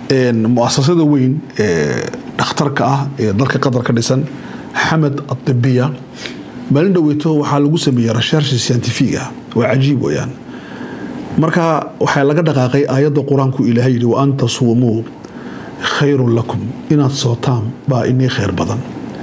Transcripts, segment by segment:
muasasada weyn ee dhakhtarka ah ee dalka qatar ka dhisan xamed adibiya maalin dhaweyto waxaa lagu sameeyey rashershi scientific ah waa cajiib weyaan marka waxaa laga dhaqaaqay aayadda qur-aanku ilaahay yidhi wa an tasuumuu khayrun lakum inaad sootaan baa inii khayr badan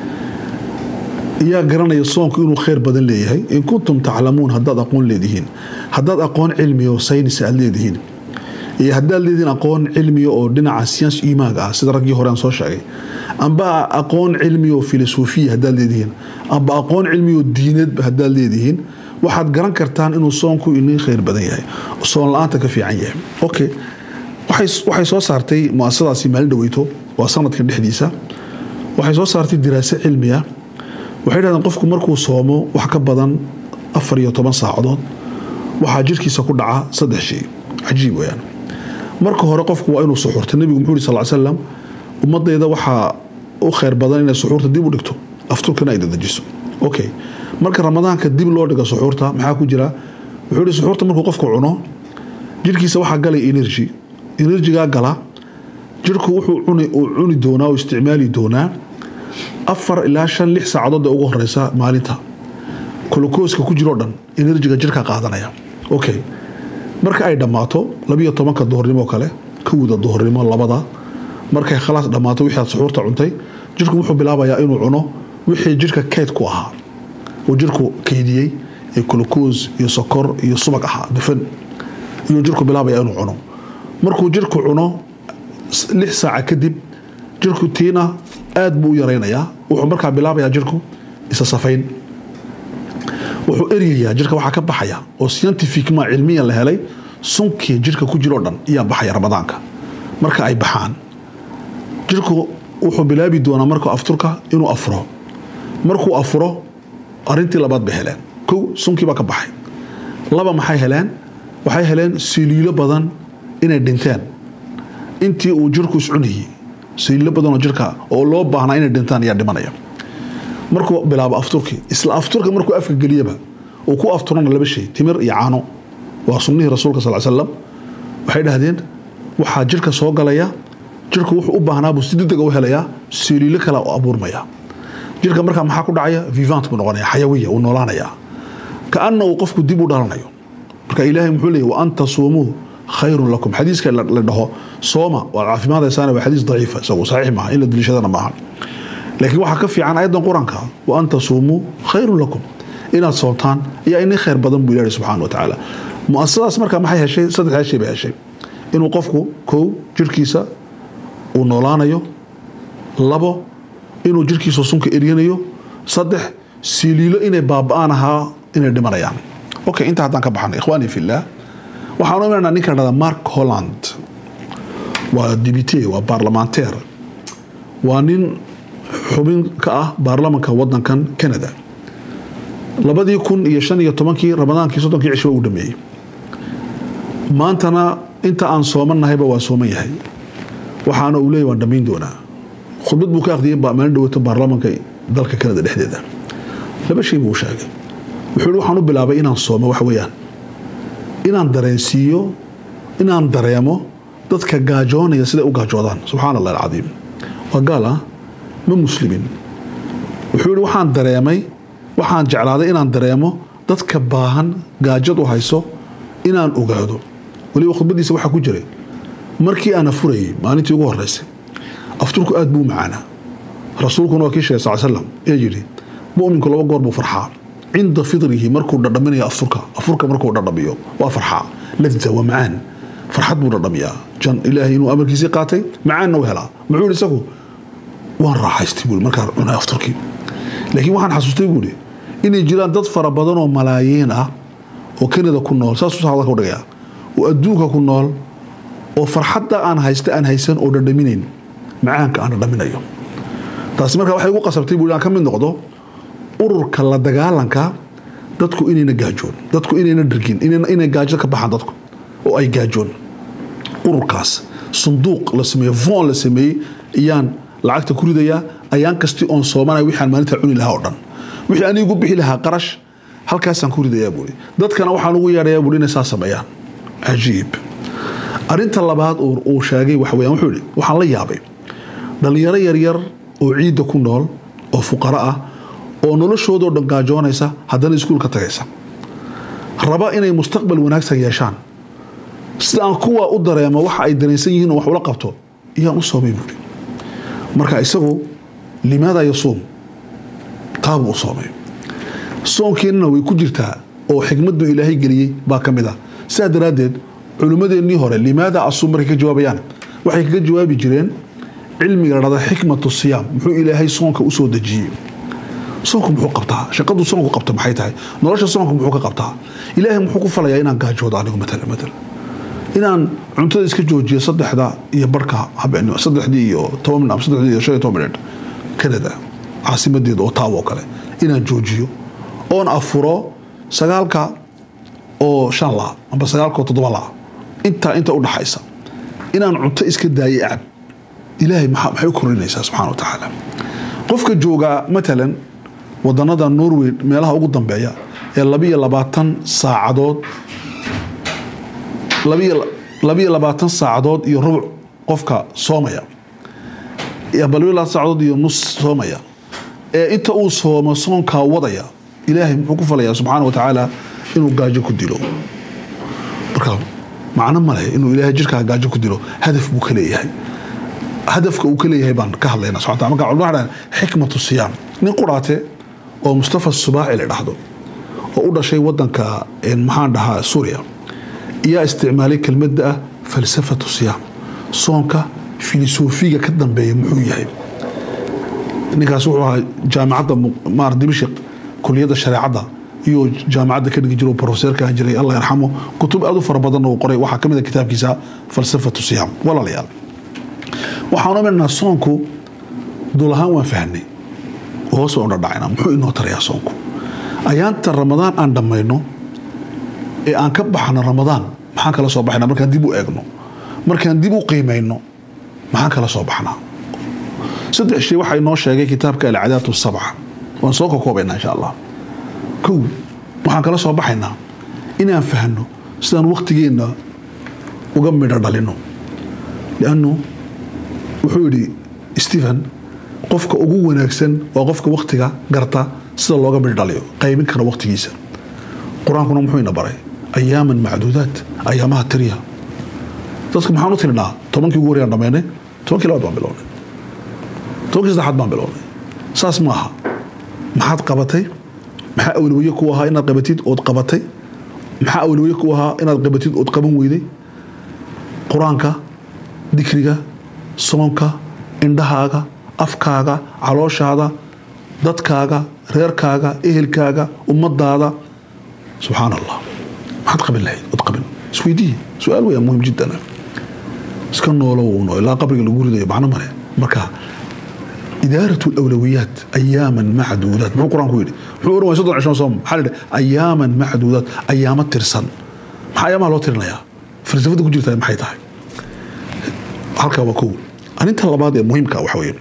yaa garanaya soonku inuu khayr badan leeyahay in kuntum taclamuun haddaad aqoon leedihiin haddaad aqoon cilmiga oo saynis aad leedihiin iyo haddaad leedihiin aqoon cilmiga oo dhinaca siyans imaag ah sida raggii hore aan soo sheegay amba aqoon cilmiga oo filosofiya haddaad leedihiin amba aqoon cilmiga oo diineedba haddaad leedihiin waxaad garan kartaan inuu soonku inii khayr badan yahay soon la-aanta ka fiican yahay okay waxay soo saartay muasasadaasi maalin dhaweyto waa sanadkan dhexdiisa waxay soo saartay diraaso cilmi ah waxay dhahdeen qofku markuu soomo wax ka badan afar iyo toban saacadood waxaa jirkiisa ku dhaca saddex shay cajiib weyaan marka hore qofku waa inuu suxuurta nebigu muxuu yiri sal slam ummadayda waxaa u khayr badan inay suxuurta dib u dhigto afturkana ay dadajiso okay marka ramadaanka dib loo dhigo suxuurta maxaa ku jira wuxuu yihi suxuurta markuu qofku cuno jirkiisa waxaa galay energy enerjigaa gala jirku wuxuu cuni doonaa oo isticmaali doonaa afar ilaa shan lix saacadood ee ugu horeysa maalinta kolokooska ku jiroo dhan enerjiga jirka qaadanaya okay marka ay dhammaato labiyo tobanka duhurnimo kale kowda duhurnimo labada markay khalaas dhammaato wixii aad suxuurta cuntay jirku wuxuu bilaabayaa inuu cuno wixii jirka keyd ku ahaa uu jirku keydiyey ee kolokoos iyo sokor iyo subag ahaa dufan iyuu jirku bilaabaya inuu cuno markuu jirku cuno lix saaca kadib jirku tiina aad buu u yaraynayaa wuxuu markaa bilaabayaa jirku isa safayn wuxuu eryayaa jirka waxaa ka baxaya oo scientificma cilmiyan la helay sunkii jirka ku jiroo dhan iyaa baxaya ramadaanka marka ay baxaan jirku wuxuu bilaabi doonaa markuu afturka inuu afuro markuu afuro arintii labaad bay heleen kow sunkii baa ka baxay laba maxay heleen waxay heleen siliilo badan inay dhinteen intii uu jirku iscunayey siliilo badanoo jirka oo loo baahnaa inay dhintaan ayaa dhimanaya markuu bilaabo afturkii isla afturka markuu afka geliyaba uu ku afturana laba shay timir iyo caano waa sunnihii rasuulka sal slam waxay dhahdeen waxaa jirka soo galaya jirku wuxuu u baahnaabuu si degdega u helayaa siliilo kale oo abuurmaya jirka markaa maxaa ku dhacaya vivant buu noqonaya xayawiya uu noolaanaya kaana uu qofku dib u dhalanayo marka ilaahay muxuu leeyay wa an tasuumuu khayrun lakum xadiiska la dhaho sooma waad caafimaadaysaana waa xadiis daciifa isagu saxiix maaha in la daliishadana maaha laakiin waxaa ka fiican ayadan qur-aanka wa an tasuumuu khayrun lakum inaad soontaan ayaa ini khayr badan buu ilaahi subxaana wa tacaala muasasadaas markaa maxay heshay saddexdaa shay bay heshay inuu qofku kow jirkiisa uu noolaanayo labo inuu jirkiisa sunka eryanayo saddex siliilo inay baaba-aan ahaa inay dhimanayaan okay intaa haddaan ka baxnay ikhwaani fillah waxaan u imanaa ninka dhada mark holland waa dibite waa baarlamaanteer waa nin xubin ka ah baarlamanka wadankan canada labadii kun iyo shan iyo tobankii ramadaankii soddonkii cisho uu dhameeyey maantana inta aan soomannahayba waa sooman yahay waxaana uu leeyay waan dhammayn doonaa khudbad buu ka aqdiyay maalin dhawato baarlamanka dalka canada dhexdeeda laba shay buu sheegay wuxuu yihi waxaan u bilaabay inaan soomo wax weeyaan inaan dareensiiyo inaan dareemo dadka gaajoonaya siday u gaajoodaan subxaana allah alcadiim waa gaal ah ma muslimin wuxuu yihi waxaan dareemay waxaan jeclaaday inaan dareemo dadka baahan gaajad u hayso inaan ogaado weliba khudbadiisa waxaa ku jiray markii aan afurayay maalintii ugu horeysay afturku aad buu u macaanaa rasuulkuna waa kii sheegay sal slam ee yidhi muminku laba goor buu farxaa cinda fidrihi markuu dhadhaminayo afurka afurka markuu dhadhamiyo waa farxaa lada waa macaan farxad buu dhadhamiyaa jan ilaahay inuu amarkiisii qaatay macaanna u helaa muxuu yihi isagu waan raaxaystay buui markaan cunay afturkii laakiin waxaan xasuustay buuhi inay jiraan dad fara badan oo malaayiin ah oo kanada ku nool saasuu hadalka u dhigayaa oo adduunka ku nool oo farxadda aan haysta aan haysan oo dhadhaminayn macaanka aan dhadhaminayo taasi markaa waxay ugu qasabtay buui aan ka mid noqdo ururka la dagaalanka dadku inayna gaajoon dadku inayna dhargin inay gaajo ka baxaan dadku oo ay gaajoon ururkaas sunduuq la sameeye von la sameeyey ayaan lacagta ku ridayaa ayaan kasti oon soomanaya wixii aan maalinta cuni lahaa oo dhan wixii anigu bixi lahaa qarash halkaasaan ku ridayaa buuri dadkana waxaan ugu yeedhayaa buuri inay saa sameeyaan cajiib arinta labaad uu sheegay waxa weyaan wuxuu yihi waxaan la yaabay dhallinyaro yaryar oo ciidda ku nool oo fuqaro ah oo noloshoodao dhan gaajoonaysa haddana iskuulka tagaysa raba inay mustaqbal wanaagsan yeeshaan sida aan kuwa u dareemo waxa ay dareensan yihiin oo wax ula qabto iyaan u soomay buuri marka isagu limaada yasuum taabuu u soomay soonkiinana way ku jirtaa oo xikmaddu ilaahay geliyey baa ka mid ah sidaa daraaddeed culimmadeennii hore limaada asuum markay ka jawaabayaan waxay kaga jawaabi jireen cilmiga dhada xikmatu siyaam muxuu ilaahay soonka usoo dejiyey soonku muxuu qabtaa shaqadu soonku qabta maxay tahay nolosha soonku muxuu ka qabtaa ilaahay muxuu ku falayaa inaan gaajoodo anigu matala matala inaan cuntada iska joojiyo saddexda iyo barhka habeenimo saddexdii iyo toban minut ama saddexdii iyo shan iyo toban minut canada caasimadeeda oo taawo kale inaan joojiyo oon afuro sagaalka oo shan la amba sagaalka oo toddoba la intaa inta u dhaxaysa inaan cunto iska daayo acab ilaahay maxay u korinaysaa subxana wa tacaala qofka joogaa matalan wadanada norway meelaha ugu dambeeya ee labiyo labaatan saacadood labiyo labaatan saacadood iyo rubuc qofka soomaya amba labiyo labaatan saacadood iyo nus soomaya ee inta uu soomo soonkaa wadaya ilaahay muxuu ku falayaa subxaana wa tacaala inuu gaajo ku dilo marka macno maleh inuu ilaahay jirkaa gaajo ku dilo hadaf buu ka leeyahay hadafka uu ka leeyahay baan ka hadlaynaa subxana marka culimada waxay dhahaan xikmatu siyaam nin quraate oo mustafa subaaci la dhahdo oo u dhashay wadanka maxaan dhahaa suuriya iyaa isticmaalay kelmadda ah falsafatu siyaam soonka filosofiga ka dambeeya muxuu yahay ninkaas wuxuu ahaa jaamacadda maar dimashik kuliyadda shareecadda iyo jaamacadda ka dhigi jiro profeseerka ahaan jiray allah yarxamo kutub aad u fara badan uu qoray waxaa ka mid a kitaabkiisa falsafatu siyaam walaalayaal waxaan ominaynaa soonku dul ahaan waan fahnay hoos baan u dhadhacayna muxuu inoo tarayaa soonku ayaanta ramadaan aan dhammayno ee aan ka baxno ramadaan maxaan kala soo baxnaa markaan dib u eegno markaan dib u qiimayno maxaan kala soo baxnaa saddex shay waxaa inoo sheegay kitaabka alcadaat sabca waan soo kokoobaynaa insha allah kow waxaan kala soo baxaynaa inaan fahno sidaan waktigeenna uga midho dhalino liannu wuxuu yidhi stephen qofka ugu wanaagsan waa qofka waktiga garta sida looga midho dhaliyo qaybin kara waktigiisa qur-aankuna muxuu ina baray ayaaman macduudaat ayaamaha tiriya dadka maxaan u tirinaa tobankii ugu horeyaan dhamaynay tobankii labaad baan bilownay tobankii saddexaad baan bilownay saas ma aha maxaad qabatay maxaa awlawiye ku ahaa inaad qabatid ood qabatay maxaa awlawiye ku ahaa inaad qabatid ood qaban weyday qur-aanka dikriga soonka indhahaaga afkaaga calooshaada dadkaaga reerkaaga ehelkaaga ummadaada subxaan allah maxaad qabin lahayd ood qabin isweydiiye su-aal weyaa muhim jiddan iska noolow uno ilaa qabriga lagu ridayo macno male marka idaarat alawlawiyaat ayaaman macduudaat muxuu qur-aanku yidhi muxuu oran waay soddon cishon soom maxaa la yidhi ayaaman macduudaat ayaamo tirsan maxaa ayaamaha loo tirinayaa falsafada ku jirtaa maxay tahay halkaa waa kow arrinta labaad ee muhiimka waxa weeye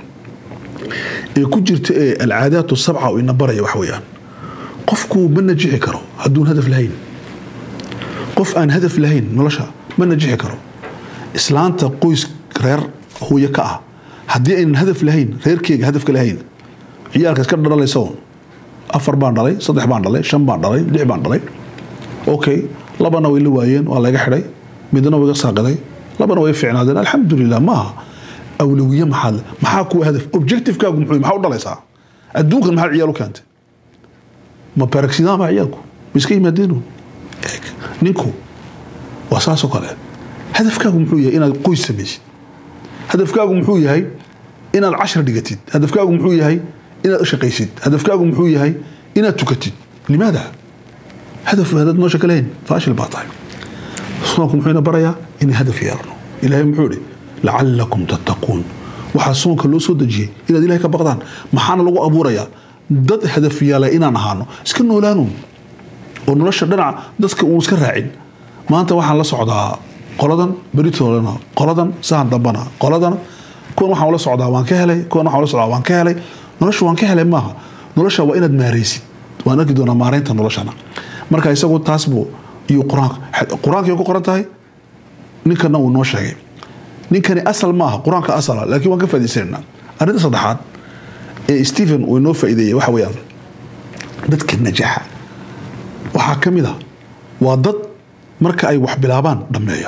ee ku jirta ee alcaadaat sabca oo ina baraya waxa weeyaan qofku ma najixi karo hadduun hadaf lahayn qof aan hadaf lahayn nolosha ma najixi karo islaanta qoys reer hooye ka ah haddii aynan hadaf lahayn reerkeyga hadafka lahayn ciyaalka iska dhalaysa un afar baan dhalay saddex baan dhalay shan baan dhalay lix baan dhalay okay labana way la waayeen waa laga xidhay midna way ga saaqiday labana way ficnaadeen alxamdulilah maaha awlawiye maxaad maxaa kuwa hadaf objectivekaagu muxuu maxaa u dhalaysaa adduunkan maxaa ciyaal u keentay ma baraksidan baa ciyaalku ma iska yimaadeen eeg ninku waa saasoo kale hadafkaagu muxuu yahay inaad qoys samaysid hadafkaagu muxuu yahay inaad cashar dhigatid hadafkaagu muxuu yahay inaad shaqaysid hadafkaagu muxuu yahay inaad tukatid limaada hadaf hadad noosha ka lahayn faashil baa tahay soonku muxuu ina barayaa inay hadaf yeelno ilaahay muxuu ihi lacalakum tattaquun waxaa soonka loo soo dejiyey inaad ilahay ka baqdaan maxaana lagu abuurayaa dad hadaf yeelay inaan ahaano iska noolaanu oo nolosha dhinaca dadka uun iska raacin maanta waxaan la socdaa qoladan beritoolena qoladan sahan dambana qoladana kuwan waxaan la socdaa waan ka helay kuwan waxaan la socdaa waan ka helay nolosha waan ka helay maaha nolosha waa inaad maaraysid waan arki doonaa maaraynta noloshana marka isagu taas buu iyo qur-aanka qur-aankay ku qoran tahay ninkana uu noo sheegay ninkani asal ma aha qur-aanka asala laakiin waan ka faaidaysanayna arrinta saddexaad ee stephen uu inoo faa'iideeyey waxa weeyaan dadka najaxa waxaa ka mid a waa dad marka ay wax bilaabaan dhammeeya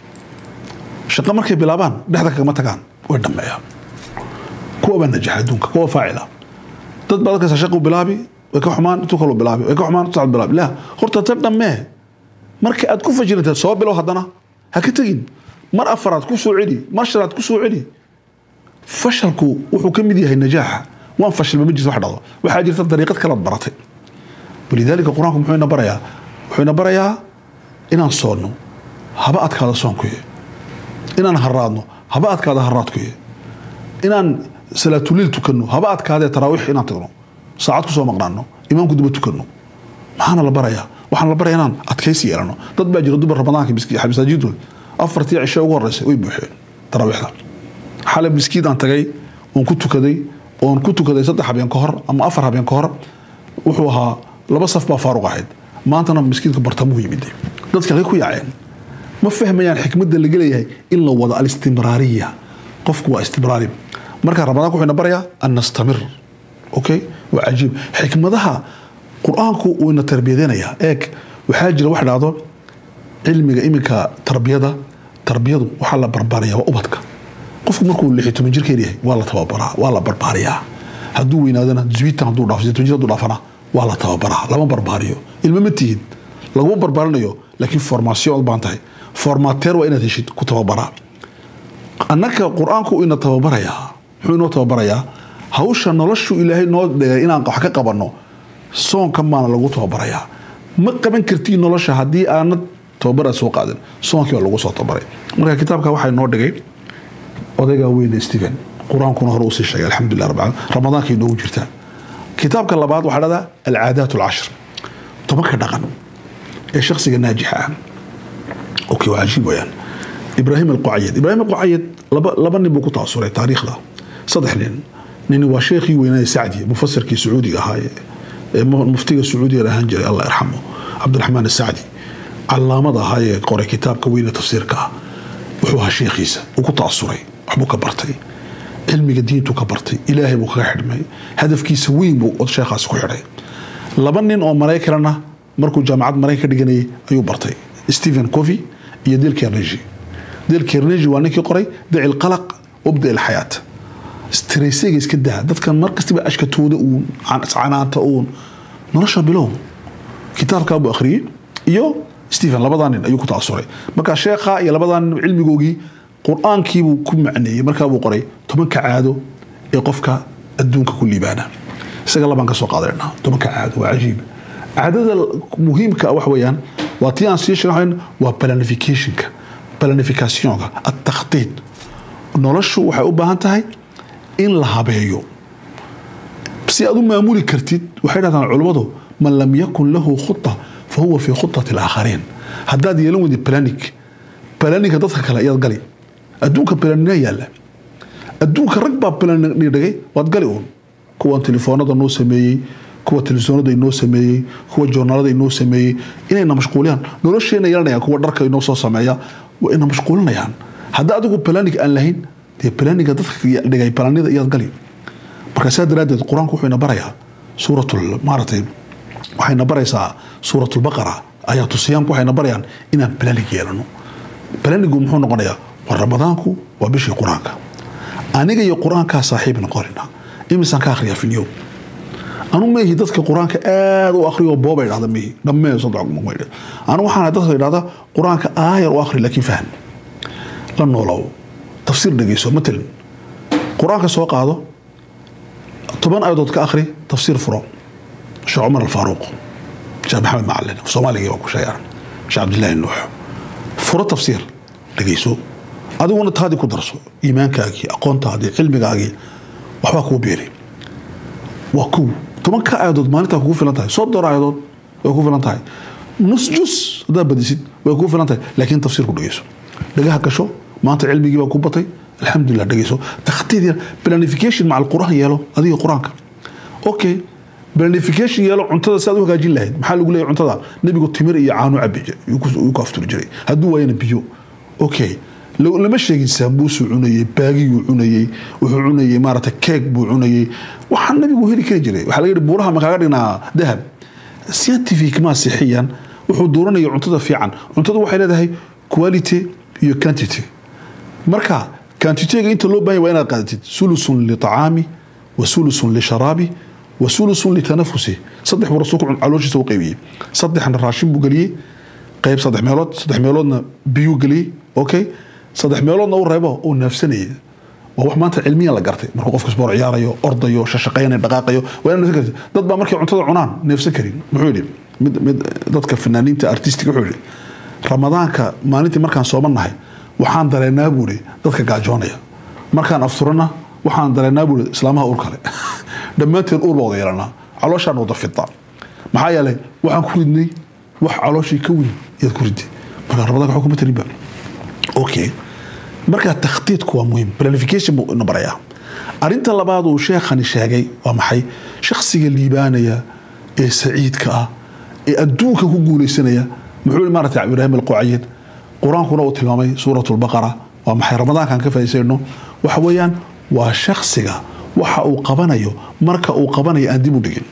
shaqo markay bilaabaan dhexda kagama tagaan way dhammeeyaan kuwa baa najaxa adduunka kuwa faacila dad baa dadkaas shaqu bilaabi way ka xumaan intuu kaloo bilaabi way ka xumaan intuu bilaabi la horta tan dhammee marka aad ku fajirantay soo bilow haddana ha ka tegin mar afaraad ku soo celi mar shanaad ku soo celi fashalku wuxuu ka mid yahay najaaxa waan fashilma ma jirto wax dhado waxaa jirta dariiqad kalaad baratay walidaalika qur-aanku muxuu ina barayaa wuxuu ina barayaa inaan soonno haba adkaada soonkuye inaan haraadno haba adkaada haraadkuye inaan salaatuliil tukanno haba adkaadee taraawiix inaan tagno saacad kusoo maqnaano imaamku daba tukanno maxaana la barayaa waxaan la baraya inaan adkaysi yeelano dad baa jira dumar ramadaanka masaajidood afartii cishe ugu horeysay way buuxeen taraawiixda xalay miskiid aan tagay oon ku tukaday oon ku tukaday saddex habeen ka hor ama afar habeen ka hor wuxuu ahaa laba saf baa faaruq ahayd maantana miskiidka bartamuhu yimid dadka halkay ku yaaceen ma fahmayaan xikmadda laga leeyahay in la wado alistimraariya qofku waa istimraari marka ramadaanka wuxuu ina barayaa an nastamir okay waa cajiib xikmadaha qur-aanku uu ina tarbiyadeynayaa eeg waxaa jira wax dhacdo cilmiga iminka tarbiyada tarbiyadu waxaa la barbaariyaa waa ubadka qofku markuu lix iyo toban jirkeen yahay waa la tababaraa waa la barbaariyaa hadduu weynaadana zwitan hadduu dhaafo toban jir hadduu dhaafana waa la tababaraa lama barbaariyo ilmo ma tihid laguma barbaarinayo laakiin formaation od baan tahay formateer waa inaad heshid ku tababaraa annaka qur-aanku ina tababarayaa muxuu inoo tababarayaa hawsha noloshu ilaahay noo dhigay inaan wax ka qabanno soonka maana lagu tababarayaa ma qaban kartiin nolosha haddii aanad tababar aad soo qaadin soonkii baa lagu soo tababaray marka kitaabka waxaa inoo dhigay odaygaa weyne stephen qur-aankuna hore usii sheegay alxamdulilah rabbil caalamiin ramadaanka inoogu jirtaa kitaabka labaad waxaa dhahdaa alcaadaat alcashir tobanka dhaqan ee shakhsiga naajixa ah okay waa cajiib weyaan ibraahim alqucayad ibraahim alqucayad laba laba nin buu ku taasuray taariikhda saddex nin nini waa sheekhii weynaaye sacdi mufasirkii sacuudiga ahaa ee muftiga sacuudiga ahaan jiray allah yarxamo cabdiraxmaan asacdi calaamada ahaa ee qoray kitaabka weyne tafsiirka ah wuxuu ahaa sheekhiisa uu ku taasuray waxbuu ka bartay cilmiga diintu ka bartay ilaahay buu kaga xidhmay hadafkiisa weyn buu sheekhaasi ku xidhay laba nin oo maraykanna markuu jaamacad maraykan ka dhiganayay ayuu bartay stephen covey iyo dil carnegie dil carnegie waa ninkii qoray daci lqalaq wabda ilxayaat stressega iska daa dadkan mar kastaba ashkatooda uun canaanta uun nolosha bilow kitaabkaa buu akhriyey iyo stephen labadaa nin ayuu ku taasuray marka sheekha iyo labadaa nin cilmigoogii qur-aankiibuu ku macneeyey markaabuu qoray tobanka caado ee qofka adduunka ku liibaana isaga labaan ka soo qaadanayna tobanka caado waa cajiib caadada muhiimka ah wax weeyaan waa tii aan sii sheegayn waa planificationka planificationka atakhtiid noloshu waxay u baahan tahay in la habeeyo si aad u maamuli kartid waxay dhahdaan culummadu man lam yakun lahu khuta fa huwa fii khutati alaakhariin haddaad yeelan weydi planic planiga dadka kale ayaad gali adduunka planina yaalla adduunka rag baa planni dhigay waad gali uun kuwan telefoonada noo sameeyey kuwa telefisonada inoo sameeyey kuwa joornaalada inoo sameeyey inayna mashquuliyaan nolosheena yeelanayaan kuwa dharka inoo soo sameeya waa ina mashquulinayaan hadda adigu planig aan lahayn dee planiga dadka dhigay planida iyaad gali marka saa daraaddeed qur-aanku wuxuu ina barayaa suuratul maaratay waxayna baraysaa suuratulbaqara ayaatu siyaamku waxayna barayaan inaan planig yeelano planigu muxuu noqonayaa waa ramadaanku waa bishii qur-aanka aniga iyo qur-aankaa saaxiib noqonayna imisaan ka akhriyaa filyowm anu meehi dadka qur-aanka aad u akhriyo booba idhahda meehi dhammee saddex anu waxaan dadka idhahda qur-aanka aayar u akhri laakiin faham la noolow tafsiir dhegeyso matalan qur-aanka soo qaado toban aayadood ka akhri tafsiir furo sheekh cumar alfaaruuq sheekh maxamed macalin soomaaligii waa ku sheegaan sheekh cabdillaahi nuux furo tafsiir dhegeyso adiguna taadii ku darso iimaankaagii aqoontaadii cilmigaagii waxbaa kuu beeri waa kow tobanka aayadood maalintaa kugu filan tahay soddon aayadood way ku filan tahay nus jus haddaad badisid way kugu filan tahay laakiin tafsiir ku dhegeyso dhagaha gasho maanta cilmigii baa ku batay alxamdulilah dhegeyso takhtiid yar planification maca alqur'aan yeelo adiga qur-aanka okay planification yeelo cuntada si aad u hagaajin lahayd maxaa lagu leeyahy cuntada nebigu timir iyo caano cabi jiray yuu ku afturi jiray hadduu waayana biyo okay lo- lama sheegin saambuusuu cunayey baagiyuu cunayey wuxuu cunayey maarata keeg buu cunayey waxaa nabigu heli kari jiray waxaa laga yihi buuraha ma kaaga dhignaa dahab scientific ma sixiyan wuxuu dooranaya cuntada fiican cuntada waxay leedahay quality iyo quantity marka quantitega inta loo baahan yahay waa inaad qaadatid sulusun liطacaami wa sulusun lisharaabi wa sulusun litanafusi saddex buu rasuulku cun- calooshiisa u qaybiyey saddexna raashin buu geliyey qayb saddex meelood saddex meeloodna biyuu geliyey okay saddex meeloodna u reebo uu neefsanayay waa wax maanta cilmiya la gartay markuu qofka sboor ciyaarayo ordayo shashaqaynayo dhaqaaqayo waa inaad neefsan kartid dad baa markay cuntada cunaan neefsan karin muxuu yidhi mid mid dadka fanaaniinta artistiga wuxuu yidhi ramadaanka maalintii markaan soomanahay waxaan dareenaa buuri dadka gaajoonaya markaan afturana waxaan dareenaa buuri islaamaha uur kale dhammaanteen uur baa wada yeelanaa calooshaan wada fidda maxaa yeelay waxaan ku ridnay wax calooshii ka weyn ayaad ku riday marka ramadaanka waxba kuma tarinba okay marka takhtiidku waa muhiim planification buu ina barayaa arinta labaad uu sheekhani sheegay waa maxay shakhsiga liibaanaya ee saciidka ah ee adduunka ku guuleysanaya muxuu yihi maarata ibraahim alqucayid qur-aankuna uu tilmaamay suurat lbaqara waa maxay ramadaankan ka faa'iidaysayno waxa weeyaan waa shakhsiga waxa uu qabanayo marka uu qabanayo aan dib u dhigin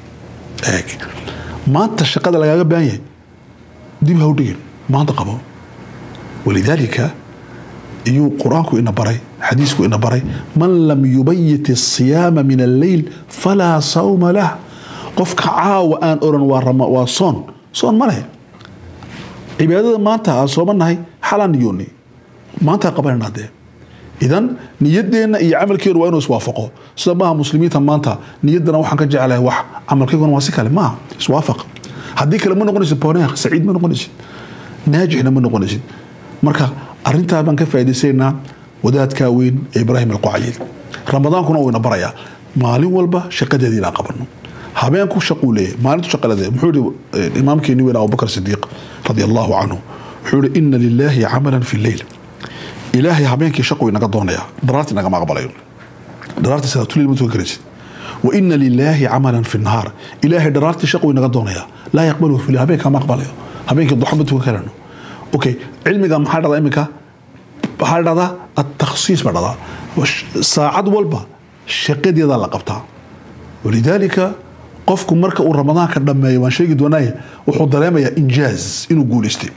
eeg maanta shaqada lagaaga baahan yahay dib ha u dhigin maanta qabo walidaalika iyuu qur-aanku ina baray xadiisku ina baray man lam yubayit asiyaama min alleyl falaa sawma lah qofka caawa aan oran waa rama waa soon soon ma leh cibaadada maanta aan soomanahay xalaan niyooni maanta qabanayna dee idan niyadeenna iyo camalkeenu waa inuu iswaafaqo sida maaha muslimiinta maanta niyaddana waxaan ka jeclahay wax camalkeyguna waa si kale maaha iswaafaq haddii kale ma noqonaysid boneer saciid ma noqonaysid naajixna ma noqonaysid marka arintaa baan ka faaidaysaynaa wadaadkaa weyn ee ibraahim alqucayil ramadaankuna uu ina barayaa maalin walba shaqadeedii inaan qabano habeenku shaquu leeyahay maalintu shaqalade muxuu yihi imaamkeeni weyn abubakar sidiiq radi allahu canhu wuxuu yihi ina lilaahi camalan fi leyl ilaahay habeenkii shaquu inaga doonaya daraartii nagama aqbalayo daraartii salaatuleyl ma tukan karaysid wa ina lilaahi camalan fi nahaar ilaahay daraartii shaquu inaga doonaya laa yaqbaluhu fi leyl habeenkaa ma aqbalayo habeenkii duxo ma tukan karano okay cilmiga maxaa dhada iminka waxaa dhahdaa atakhsiis baa dhahdaa saacad walba shaqadeedaa la qabtaa walidaalika qofku marka uu ramadaanka dhammeeyo waan sheegi doonaaye wuxuu dareemayaa injaaz inuu guulaystay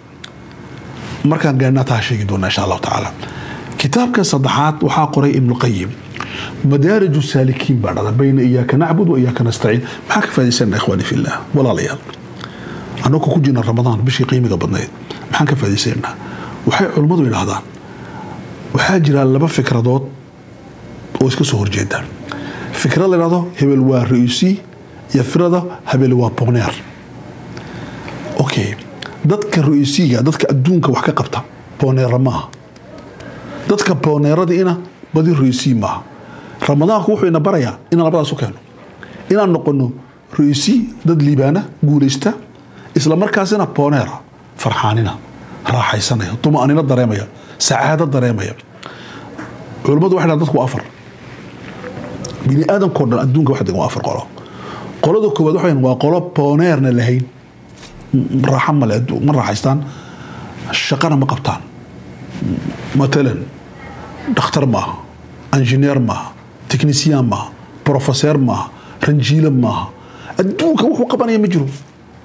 markaan gaarnaa taa sheegi doonaa insha allahu tacaala kitaabka saddexaad waxaa qoray ibnuqayim madaarij saalikiin baa dhada bayna iyaaka nacbud wa iyaaka nastaciin maxaa ka faaidaysana ikhwaani fillah walaalayaal annagu ku jirna ramadaan bishii qiimiga badnayd maxaan ka faaidaysanaynaa waxay culummadu idhaahdaan waxaa jira laba fikradood oo iska soo horjeeda fikrad la idhahdo hebel waa ra-iisi iyo fikrada hebel waa boneer okay dadka ra-iisiga dadka adduunka wax ka qabta boneera maaha dadka boneeradiina badi ra-iisii maaha ramadaanku wuxuu ina barayaa inaan labadaas u keeno inaan noqono ra-iisi dad liibaana guulaysta isla markaasina boneera farxaanina raaxaysanaya dumaanino dareemaya sacaado dareemaya culummadu waxay dhahan dadku waa afar bini aadamkao dhan adduunka waxa degan waa afar qolo qolada koowaad waxay waa qolo boneerna lahayn raaxa male ma raaxaystaan shaqana ma qabtaan matalan dhakhtar maaha injineer maaha technician maaha profeseer maaha ranjiile maaha adduunka wuxuu qabanaya ma jiro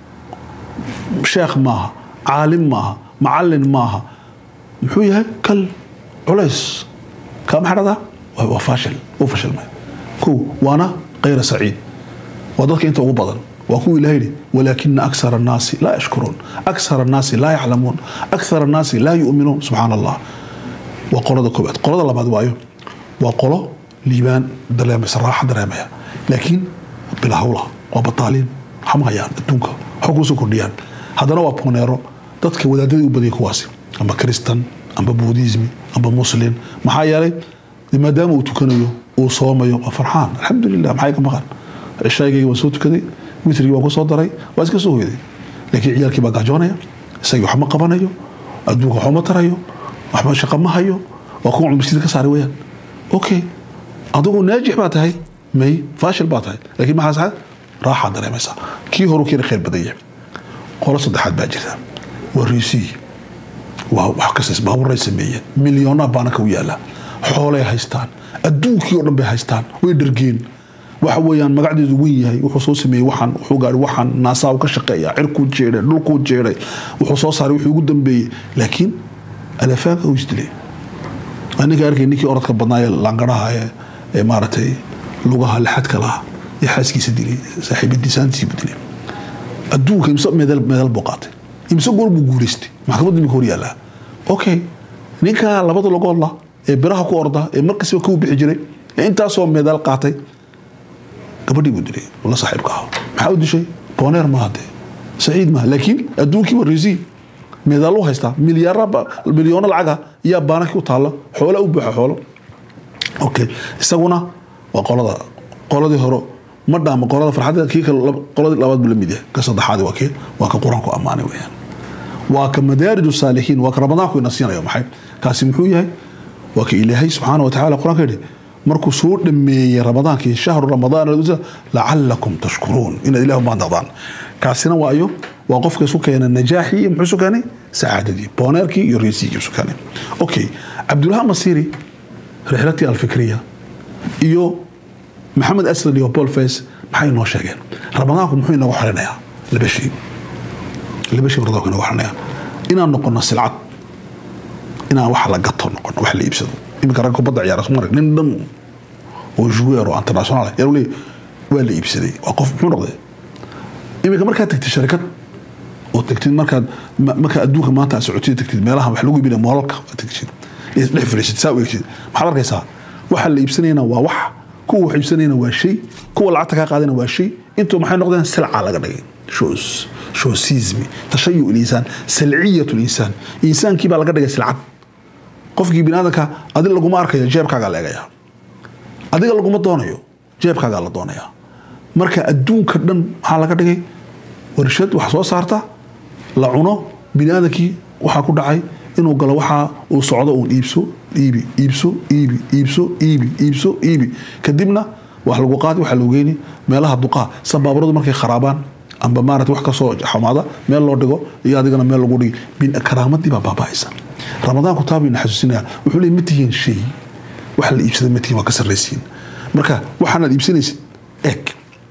sheekh maaha caalim maaha macalin maaha muxuu yahay kal culays kaa maxaa dhahdaa waa faashil uu fashilmay kow waana kayra saciid waa dadka inta ugu badan waa kuwa ilaha yidhi walaakina aksara annaasi laa yashkuruun aksara annaasi laa yaclamuun aksara annaasi laa yu'minuun subxaana allah waa qolada koobaad qolada labaad waayo waa qolo liibaan dareemaysa raaxa dareemaya laakiin bilahawla waa bataaliin waxma hayaan adduunka waxa kuusoo kordhiyaan haddana waa boneero dadka wadaadadii u badiyay kuwaasi amba kristan amba buudismi amba muslim maxaa yeelay maadaama uu tukanayo uu soomayo waa farxaan alxamdulilah maxay ka maqan cishaaygayga waan soo tukaday witrigii waan ku soo daray waa iska soo hoyday laakiin ciyaalkii baa gaajoonaya isagii waxma qabanayo adduunka waxuma tarayo waxba shaqa ma hayo waa kuwa masjidka ka saaray weyaan okay adigu naajix baa tahay may faashil baa tahay laakiin maxaa saxad raaxaa dareemaysaa kii horu kiina khayr badan yahay qolo saddexaad baa jirta waa riisii waa wax kastas baaburay sameeyeen milyoonaa baanaka u yaala xoolay haystaan adduunkii oo dhan bay haystaan way dhargeen waxa weeyaan magacdeedu wen yahay wuxuu soo sameeyey waxaan wuxuu gaari waxaan naasaa u ka shaqeeya cirkuu jeeday dhulkuu jeeday wuxuu soo saaray wuxuu ugu dambeeyey laakiin alafaaga uu isdilay ninka arkay ninkii orodka badnaa ee laangaraha ee ee maaragtay lugaha lixadka laha ee xaaskiisa dilay saaxiibadiisaantiisiibu dilay adduunka imse medal medal buu qaatay imse goor buu guulaystay maxkamadda imika hor yaallaa okay ninka labada lagoodla ee biraha ku orda ee markasiba kuu bixi jiray ee intaasoo medal qaatay gabadhii buu dilay la saaxiibka ahaa maxaa u dishay booneer maaha dee saciid maaha laakiin adduunkii waa resi meedaalu haystaa milyaara milyoono lacaga yaa baanaki u taalla xoola u buuxa xoolo okay isaguna waa qolada qoladii hore ma dhaama qolada farxadda kii kale qoladii labaad buu la mid yahay ka saddexaadi waa kii waa ka qur-aanku ammaanay weeyaan waa ka madaarij saalixiin waa ka ramadaanku ina siinayo maxay kaasi muxuu yahay waa ka ilaahay subxaana wa tacala qur-aanka yidhi markuu soo dhameeyey ramadaankii shahru ramadaan lacalakum tashkuruun inaad ilah umaandaqdaan kaasina waa ayo waa qofka isu keena najaaxii iyo muxuu isu keenay sacaadadii booneerkii iyo reysigii isu keenay okay cabdullah masiri rixlatii alfikriya iyo maxamed asad iyo paul face maxay inoo sheegeen ramadaanku muxuu inoogu xorinayaa laba shay laba shay ramadaanku inoogu xorinayaa inaan noqono silcad inaan wax la gato noqono wax la iibsado iminka rag kubadda ciyaara soo marag nin dhan oo joueur oo international yaa leeyahay waa la iibsaday waa qof muxuu noqday iminka markaad tagtid sharikad oo tagtid markaad markaa adduunka maanta aad socotid tagtid meelaha wax lagu iibinaya moolalka aad tagtid dhex fariisid saa u egtid maxaad arkaysaa waxa la iibsanayna waa wax kuwa wax iibsanayna waa shay kuwa lacagta kaa qaadayna waa shay intuu maxay noqdeen silca laga dhigay shows showsismi tashayu linsaan salciyat linsaan insaankii baa laga dhigay silcad qofkii biniaadanka adi laguma arkayo jeebkaagaa la eegaya adiga laguma doonayo jeebkaagaa la doonaya marka adduunka dhan maxaa laga dhigay warshad wax soo saarta la cuno biniaadankii waxaa ku dhacay inuu galo waxa uu socdo uun iibso iibi iibso iibi iibso iibi iibso iibi kadibna wax lagu qaadi waxa loo geyni meelaha duqaa sabaabaradu markay kharaabaan amba maarata wax kasoo xumaada meel loo dhigo iyo adigana meel lagu dhigi karaamadii baa baaba'aysa ramadaanku taa bayna xasuusinaya wuxuu leey ma tihiin shay wax la iibsada ma tihiin waa ka sarraysiin marka waxaanaad iibsanaysid eeg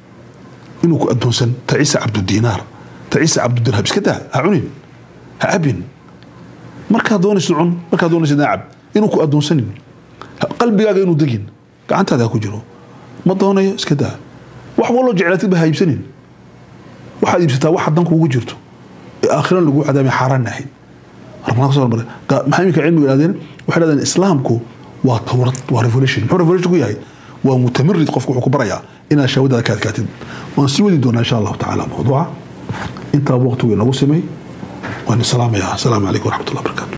inuu ku addoonsan tacisa cabdudinaar tacisa cabdudirham iska daa ha cunin ha cabin markaad doonaysid cun markaad doonaysid cab inuu ku addoonsanin qalbigaaga inuu degin gacantaada ha ku jiro ma doonayo iska daa wax waloo jeclaatid ba ha iibsanin waxaad iibsataa waxa danku ugu jirto ee aakhiran lagu cadaamay xaaraan ahayn maxaa iminka cilmiga idhahdeen waxay dhahdeen islaamku waa tawrad waa revolution muxuu revolution ku yahay waa mutamarid qofku wuxuu ku barayaa inaad shaawadaada ka adkaatid waan sii wadi doonaa insha allahu tacaala mawduuca intaa waqtigu inagu simay waan salaamayaa asalaamu calaykum waraxmat ullah barakatu